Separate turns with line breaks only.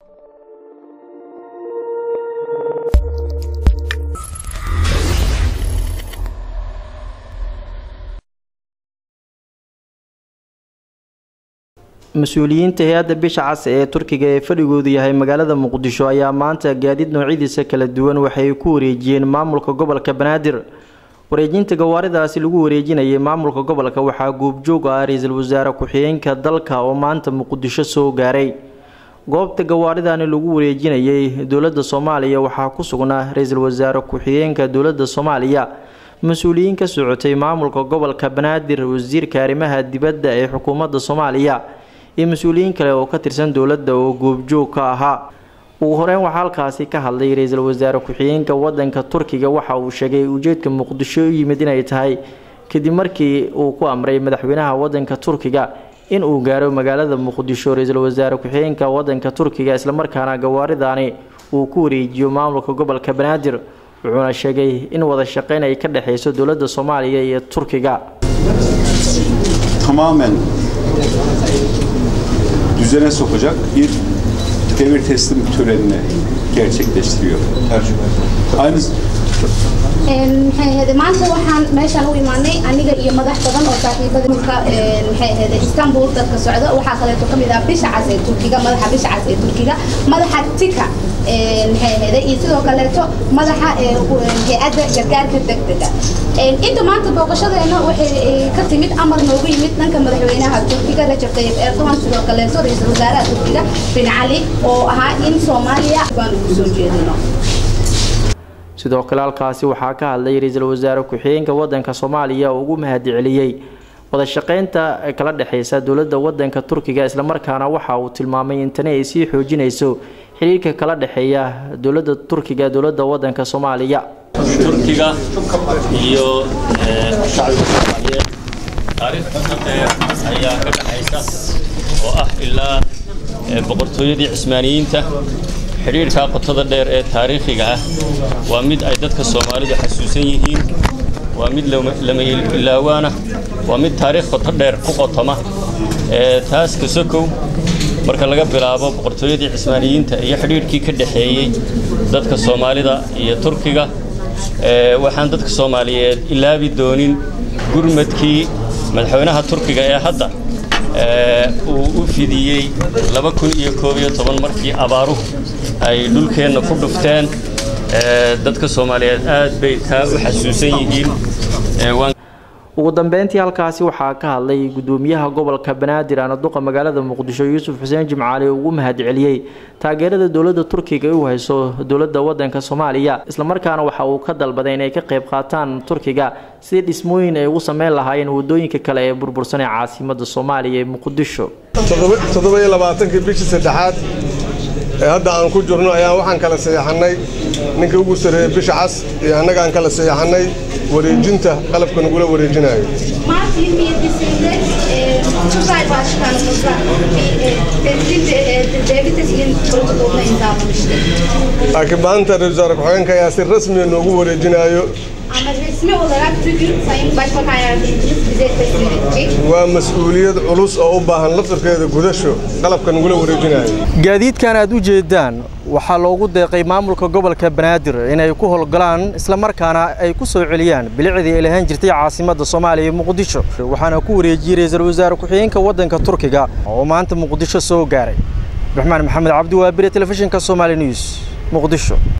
mas-uuliyiinta hay-adda bisha cas ee turkiga ee fadhigoodu yahay magaalada muqdisho ayaa maanta gaadiid noocyadiisa kala duwan waxay ku wareejiyeen maamulka gobolka banaadir wareejinta gawaaridaasi lagu wareejinayay maamulka gobolka waxaa goobjoog ah ra-iisul wasaare ku-xigeenka dalka oo maanta muqdisho soo gaaray goobta gawaaridani lagu wareejinayay dowladda soomaaliya waxaa ku sugnaa ra-iisul wasaare ku-xigeenka dowladda soomaaliya mas-uuliyiin ka socotay maamulka gobolka banaadir wasiirka arrimaha dibadda ee xukuumadda soomaaliya iyo mas-uuliyiin kale oo ka tirsan dowladda oo goobjoog ka ahaa ugu horeyn waxaa halkaasi ka hadlay ra-iisul wasaare ku-xigeenka wadanka turkiga waxa uu sheegay ujeedka muqdisho u yimid inay tahay kadib markii uu ku amray madaxweynaha wadanka turkiga in uu gaaro magaalada muqdisho ra-iisul wasaare ku-xigeenka wadanka turkiga islamarkaana gawaaridani uu ku wareejiyo maamulka gobolka banaadir wuxuuna sheegay in wada shaqeyn ay ka dhexeyso dowladda soomaaliya iyo turkiga
tamamen düzene sokacak bir devir teslim törenini gerçekleştiriyor. Aynı
maxay ahayd maanta waxaan meeshaan u imaanay aniga iyo madax badan oo saaxiibada mulka maxay ahayd istanbul dadka socda waxaa kaleeto ka mid ah bisha cas ee turkiga madaxa bisha cas ee turkiga madaxa tika maxay ahayd iyo sidoo kaleeto madaxa hay-adda gargaarka degdega inta maanta booqashadeena waxay ka timid amar noogu yimid dhanka madaxweynaha turkiga rajab tayyib erdogan sidoo kaleeto ra-iisul wasaaraha turkiga bin cali oo ahaa in soomaaliya baan ugu soo jeedino
sidoo kale halkaasi waxaa ka hadlay ra-iisul wasaare ku-xigeenka wadanka soomaaliya oo ugu mahadceliyey wada shaqeynta kala dhexeysa dowladda wadanka turkiga islamarkaana waxa uu tilmaamay in tani ay sii xoojinayso xiriirka kala dhexeeya dowladda turkiga dowladda wadanka soomaaliya
turkiga iyo shacbiga soomaaliyeed taariikhda dheer ayaa ka dhexaysa oo ah ilaa boqortooyadii cismaaniyiinta xidhiirkaa qotada dheer ee taariikhiga ah waa mid ay dadka soomaalidu xasuusan yihiin waa mid lama ilaawaana waa mid taariikh qoto dheer ku qotoma taas kasokow marka laga bilaabo boqortooyadii cismaaniyiinta iyo xidhiirhkii ka dhexeeyey dadka soomaalida iyo turkiga waxaan dadka soomaaliyeed ilaabi doonin gurmadkii madaxweynaha turkiga ee hadda uu u fidiyey laba kun iyo koob iyo toban markii abaaruhu ay dhulkeenna ku dhufteen dadka soomaaliyeed aad bay taa u xasuusan yihiin
ugu dambeyntii halkaasi waxaa ka hadlay gudoomiyaha gobolka banaadir anaduqa magaalada muqdisho yuusuf xuseen jimcaali oo ugu mahadceliyey taageerada dowladda turkiga u hayso dowladda wadanka soomaaliya islamarkaana waxa uu ka dalbaday inay ka qayb qaataan turkiga sidii dhismooyin ay ugu sameyn lahaayeen wadooyinka kale ee burbursan ee caasimada soomaaliya ee muqdisho
toddoba-iyo labaatankii bishii saddexaad ee hadda aan ku jirno ayaan waxaan kala saxeexannay ninkii ugu sarreeyey bisha cas iyo annagaan kala saxeexannay wareejinta qalabka nagula wareejinayo
Mart 27'sinde e, Tugay Başkanımızla bir e, teslim, e, devlet teslim protokoluna imzalamıştık.
laakiin maanta ra-iisul wasaare ku-xigeenka ayaa si rasmiya noogu wareejinayo
Ama resmi olarak bugün Sayın Başbakan Yardımcımız bize teslim edecek.
waa mas-uuliyad culus oo u baahan laftarkeeda gudasho qalabka nagula wareejinayo
gaadiidkan aad u jeedaan waxaa loogu deeqay maamulka gobolka banaadir inay ku howlgalaan islamarkaana ay ku soo celiyaan bilicdii ay lahaan jirtay caasimadda soomaaliya muqdisho waxaana ku wareejiyey ra-iisul wasaare ku-xigeenka waddanka turkiga oo maanta muqdisho soo gaaray abdiraxmaan maxamed cabdi waabire telefishinka somaali news muqdisho